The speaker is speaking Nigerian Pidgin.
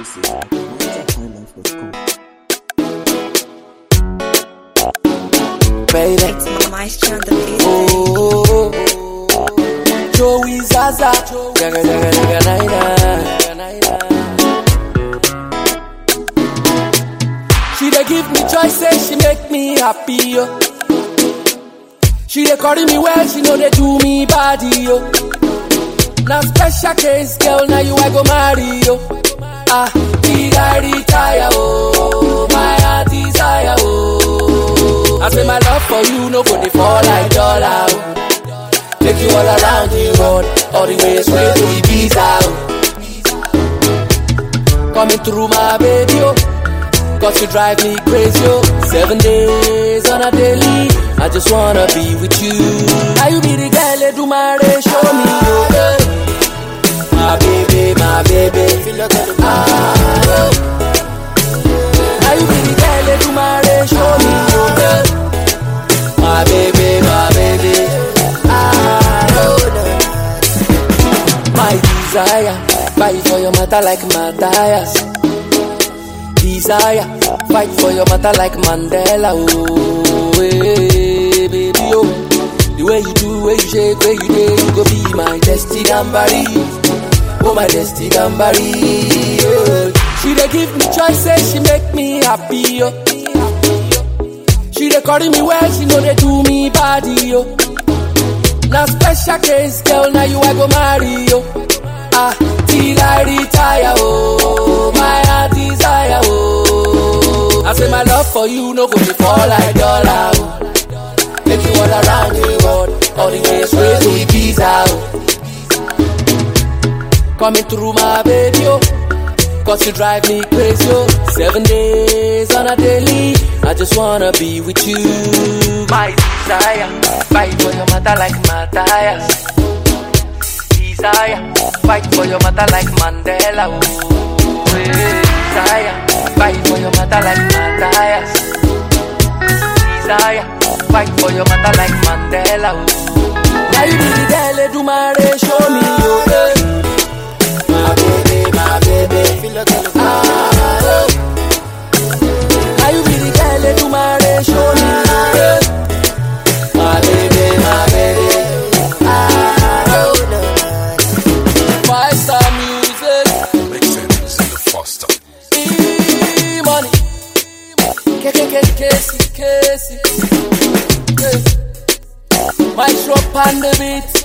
exclusive at MyJackHighlife.com. baby. It's Maestro on the beat. Oh, Joey Zaza, jaga jaga jaga naina. She dey give me choices, she make me happy yo. She dey carry me well, she know they do me body yo. Now special case, girl, now you I go marry yo. Ah, did I retire oh, my heart desire oh. I say my love for you no go dey fall like dollar oh. Take you all around the world, all the way straight to Ibiza oh. Coming through my baby oh. Cause you drive me crazy, oh Seven days on a daily I just wanna be with you Now you be the girl that do my day, show me, oh eh. My baby, my baby Ah, oh. Now you be the girl that do my day, show me, oh eh. My baby, my baby Ah, oh My desire Fight for your matter like Matthias desire. Fight for your matter like Mandela. Oh, hey, baby, oh. The way you do, way you shake, way you do, you go be my destiny gambari. Oh, my destiny gambari. Oh. She dey give me choices, she make me happy. Oh. She dey carry me well, she know they do me body. Oh. Now special case, girl, now you I go marry. Oh. Ah, till I retire, oh, my heart desire, oh. I say my love for you no go be fall like dollar, oh. Take you all around the world, all the way straight to Ibiza, oh. Coming through my baby, oh. Cause you drive me crazy, oh. Seven days on a daily, I just wanna be with you. My desire, fight for your matter like Matthias desire. Fight for your matter like Mandela. Oh, hey, desire. Fight for your matter like Matthias. Desire. Fight for your matter like Mandela. Oh. Now you be the girl that do my day, show me your way. My baby, my baby. Ah, oh. Now you be the girl that do my day, show me your way. My baby, my baby. Ah, oh. Five star music, Make sense in the foster. e money. K K K Casey, Casey, Casey. My shop on the beat.